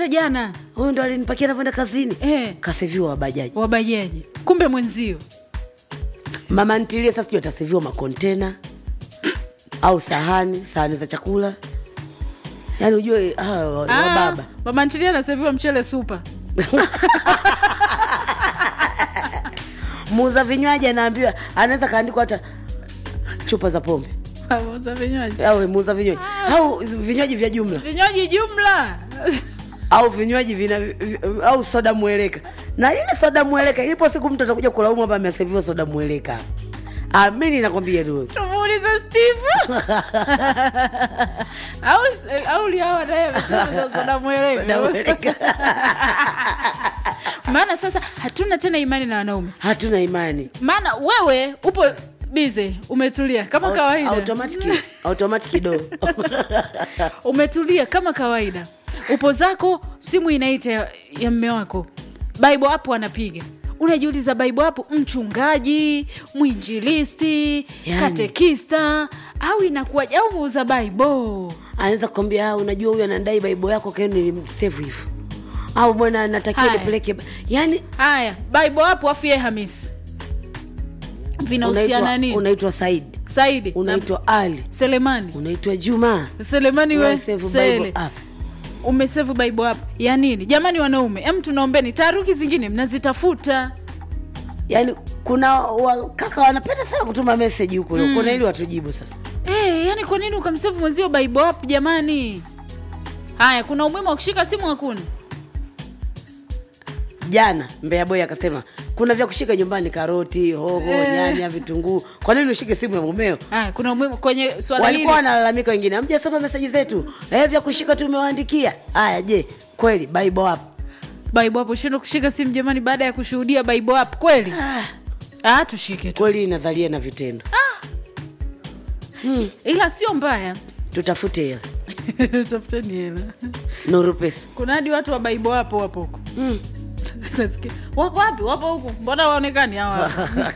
hata jana huyu ndo alinipakia navyoenda kazini Eh. kaseviwa wabajaji wabajaji kumbe mwenzio mama ntilie sasa sijui ataseviwa makontena au sahani sahani za chakula yaani ujue hawa wa- Ah, wababa mama ntilia anaseviwa mchele supa muuza vinywaji anaambiwa anaweza kaandikwa hata chupa za pombe Muuza vinywaji au muuza vinywaji au vinywaji vya jumla vinywaji jumla au vinywaji vina vi- au soda mweleka na ile soda mweleka ipo siku mtu atakuja kulaumu hapa ameseviwa soda mweleka amini nakwambia tu tumuulize steve au au liawa naye amesema soda soda mweleka mweleka maana sasa hatuna tena imani na wanaume hatuna imani maana wewe upo bize umetulia kama kawaida automatic automatic do umetulia kama kawaida upo zako simu inaita ya, ya mme wako bible hapo anapiga unajiuliza bible hapo mchungaji mwinjilisti Yani. katekista au inakuwaje au muuza bible anaweza kukwambia "Ah, unajua huyu anadai baibo yako kayo nilimsevu hivyo au bwana natakiwa Haya. nipeleke ba-" yani haya bible hapo afu ye hamisi vinahusiana unaitwa nini unaitwa saidi saidi unaitwa ali na selemani unaitwa juma selemani we Unasevu sele Bible app. umesevu bible hapo ya nini jamani wanaume em tunaombeni taharuki zingine mnazitafuta yaani kuna wakaka wanapenda sana kutuma meseji huko mm. kuna ili watujibu sasa Eh, yani kwa nini ukamsevu mwenzio bible hapo jamani haya kuna umuhimu wa kushika simu hakuna jana mbea boy akasema kuna vya kushika nyumbani karoti hoho nyanya vitunguu kwa nini ushike simu ya mumeo haya kuna umuhimu kwenye swala hili walikuwa wanalalamika wengine amjasoma meseji zetu eh, vya kushika tumewaandikia haya je kweli bible hapo bible hapo shindo kushika simu jamani baada ya kushuhudia bible hapo kweli ah, tushike tu kweli nadharia na vitendo ila sio mbaya tutafute hela tafuteni hela nuru pesa kuna hadi watu wa bible hapo wapo huko mm. Nasikia, wako wapi wapo huku mbona waonekani hawa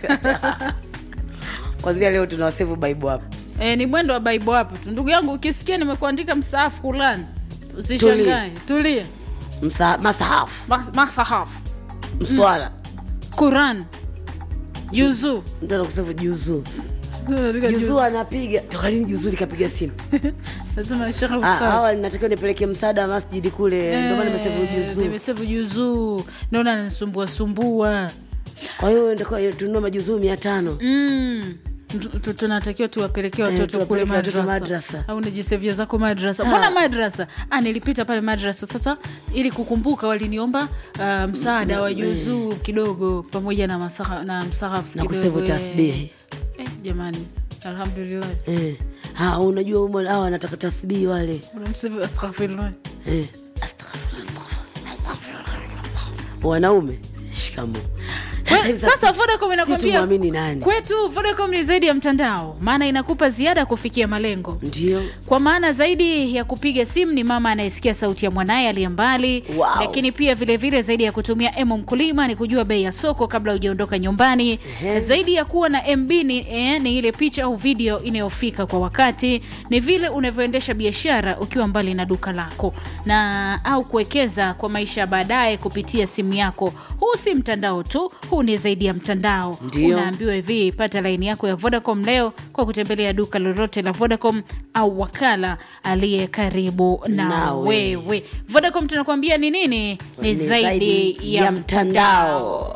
kwanzia leo tunawasevu bible hapo e, ni mwendo wa bible hapo tu ndugu yangu ukisikia nimekuandika msaafu fulani usishangae tulia Msa, masahafu Mas- masahafu mswala quran juzu mtu anakusevu juzuu juzuu anapiga toka lini juzuu likapiga simu nasema shekhe Ah, ustadh hawa natakiwa nipeleke msaada wa masjidi kule ndio maana nimesevu juzuu nimesevu juzuu naona nanisumbua sumbua kwa hiyo ndio tununua majuzuu mia tano Mm. Tu- tu- tunatakiwa tuwapelekee watoto kule tuwapeleke watoto madrasa madrasa. au nijisevia zako madrasa mbona madrasa ah, nilipita pale madrasa sasa ili kukumbuka waliniomba uh, msaada wa juzuu kidogo pamoja na, masaha, na msahafu na kidogo, kusevu eh. tasbihi eh, jamani alhamdulillah eh. ha, unajua humo hawa wanataka tasbihi wale unamsevu astaghfirullah eh. Astaghfirullah, astaghfirullah, astaghfirullah. wanaume shikamo We, sasa vodacom sijui inakwambia tumwamini nani kwetu vodacom ni zaidi ya mtandao maana inakupa ziada kufikia malengo ndio kwa maana zaidi ya kupiga simu ni mama anayesikia sauti ya mwanaye aliye mbali Wow. lakini pia vilevile vile zaidi ya kutumia emo mkulima ni kujua bei ya soko kabla hujaondoka nyumbani Ehe. zaidi ya kuwa na mb ni, eh, ni ile picha au video inayofika kwa wakati ni vile unavyoendesha biashara ukiwa mbali na duka lako na au kuwekeza kwa maisha ya baadaye kupitia simu yako huu si mtandao tu huu ni zaidi ya mtandao Ndio. unaambiwa hivi pata laini yako ya vodacom leo kwa kutembelea duka lolote la vodacom au wakala aliye karibu na Nawe. wewe vodacom tunakuambia ni nini ni Ni zaidi ya mtandao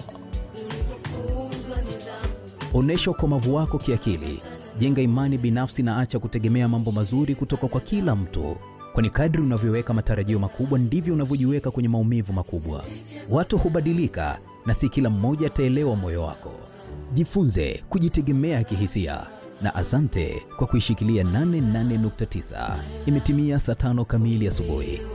Onyesha ukomavu wako kiakili, jenga imani binafsi na acha kutegemea mambo mazuri kutoka kwa kila mtu, kwani kadri unavyoweka matarajio makubwa ndivyo unavyojiweka kwenye maumivu makubwa. Watu hubadilika na si kila mmoja ataelewa moyo wako. Jifunze kujitegemea kihisia na asante kwa kuishikilia 88.9. Imetimia saa tano kamili asubuhi.